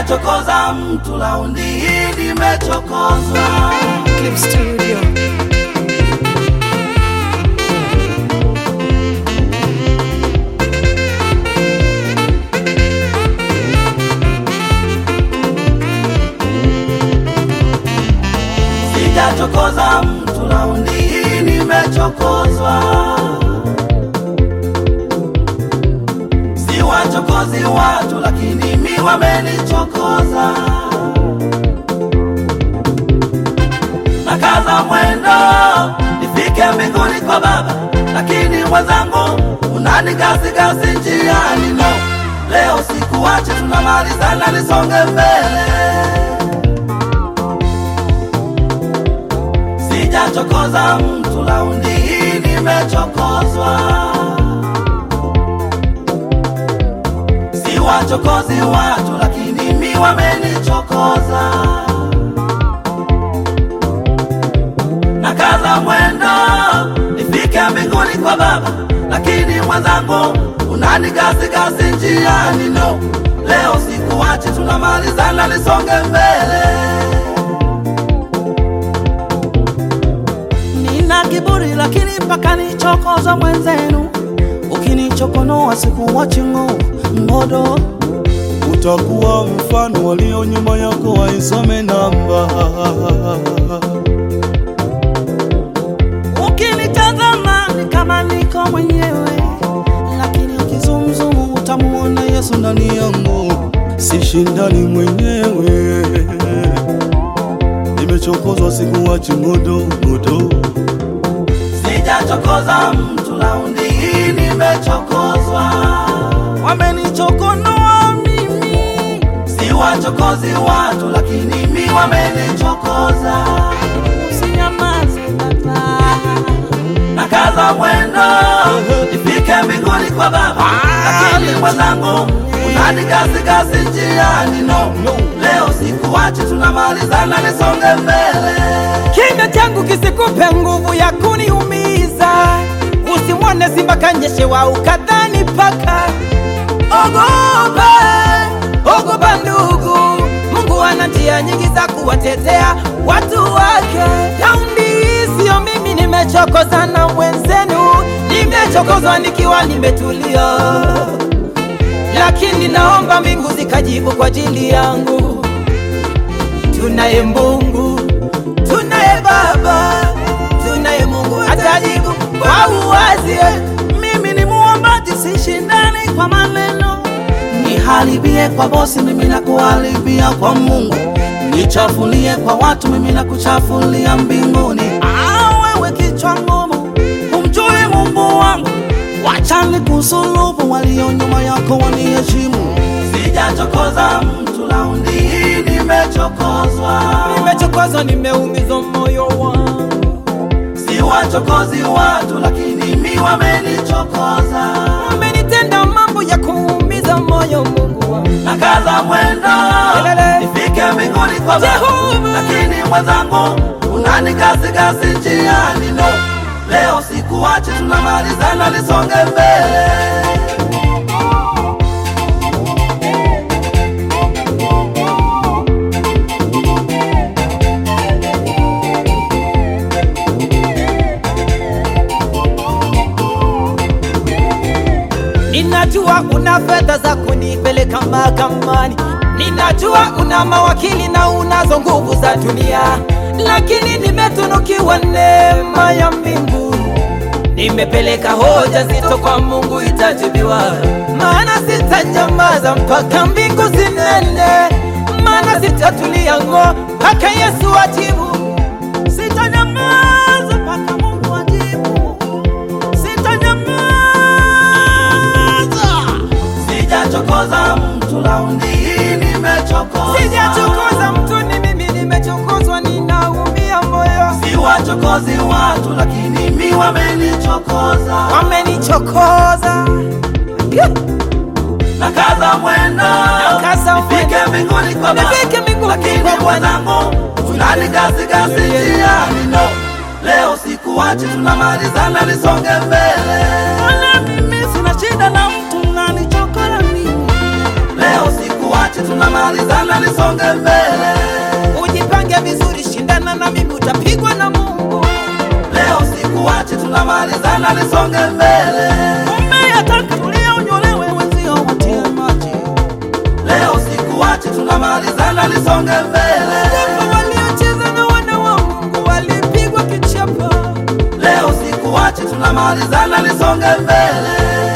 Sijachokoza mtu, laundi hii nimechokozwa. Clip Studio. Sijachokoza mtu, laundi hii nimechokozwa. Siwachokozi watu, lakini mi wamenichokoza. Nakaza mwendo nifike mbinguni kwa Baba, lakini mwenzangu unanigasigasi njiani. No, leo sikuache, tunamalizana, nisonge mbele. Sijachokoza mtu, laundi hii nimechokozwa. Siwachokozi watu, lakini mi wamenichokoza. Nakaza mwendo nifike mbinguni kwa Baba, lakini mwenzangu unanigasigasi njiani. No, leo sikuache, tunamalizana, nisonge mbele. Nina kiburi lakini mpaka nichokoza mwenzenu, ukinichokonoa sikuwachi ng'o ngodo. utakuwa mfano walio nyuma yako waisome namba Ukinitazama ni kama niko mwenyewe, lakini ukizumzumu utamuona Yesu ndani yangu. sishindani mwenyewe nimechokozwa sikuwachi ngodo ngodo Sijachokoza mtu, laundi hii nimechokozwa. Wamenichokonoa mimi, Siwachokozi watu, lakini mi wamenichokoza. usinyamaze baba. Nakaza mwendo nifike mbinguni kwa Baba, lakini mwenzangu unanigasigasi njiani. No, leo sikuache, tunamalizana, nisonge mbele. Kinywa changu kisikupe nguvu ya kuniumiza, usimwone simba kanyeshewa ukadhani paka. Ogopa, ogopa ndugu, Mungu ana njia nyingi za kuwatetea watu wake. Raundi hii sio mimi nimechokoza na mwenzenu, nimechokozwa nikiwa nimetulia, lakini naomba mbingu zikajibu kwa ajili yangu. Tunaye Mungu, tunaye Baba, tunaye Mungu atajibu kwa uwazi. Mimi ni muombaji, sishindani kwa maneno. Niharibie kwa bosi, mimi nakuharibia kwa Mungu. Nichafulie kwa watu, mimi nakuchafulia mbinguni. Ah, wewe kichwa ngumu, humjui Mungu wangu. Wacha nikusulubu, walio nyuma yako waniheshimu. Sijachokoza mtu, laundi hii nimechokozwa. Nimechokozwa, nimeumizwa moyo wangu, Siwachokozi watu, lakini mi wamenichokoza. amenitenda mambo ya kuumiza moyo. Mungu wangu, Nakaza mwendo Kelele. nifike mbinguni kwa Baba, Jehova. lakini mwenzangu unanigasigasi njiani. No, leo sikuache, tunamalizana, nisonge mbele. ninajua una fedha za kunipeleka mahakamani, ninajua una mawakili na unazo nguvu za dunia, lakini nimetunukiwa neema ya mbingu. Nimepeleka hoja zito kwa Mungu, itajibiwa, maana sitanyamaza mpaka mbingu zinene, maana sitatulia ng'o mpaka Yesu ajibu. Sitanyamaza mpaka Mungu ajibu. Sitanyamaza. Sijachokoza mtu, laundi hii nimechokoza. Sijachokoza mtu, ni mimi nimechokozwa, ninaumia moyo, Siwachokozi watu, lakini mi wamenichokoza. wamenichokoza. Nakaza mwendo Nakaza nifike mwendo. mbinguni kwa Baba, Nifike mbinguni lakini kwa Bwana. mwenzangu unanigasigasi njiani. No, leo sikuache, tunamalizana, nisonge mbele. Wala mimi sina shida na mtu nanichokora mimi. Leo sikuache, sikuachi, tunamalizana, nisonge mbele. Ujipange vizuri, shindana na mimi, utapigwa na Mungu. Leo sikuachi, tunamalizana, nisonge mbele. Umeyataka tulionyolewe, wenzio watie maji. Leo sikuachi, tunamalizana, nisonge mbele. Japo waliocheza na wana wa Mungu walipigwa kichapa. Leo sikuachi, tunamalizana, nisonge mbele.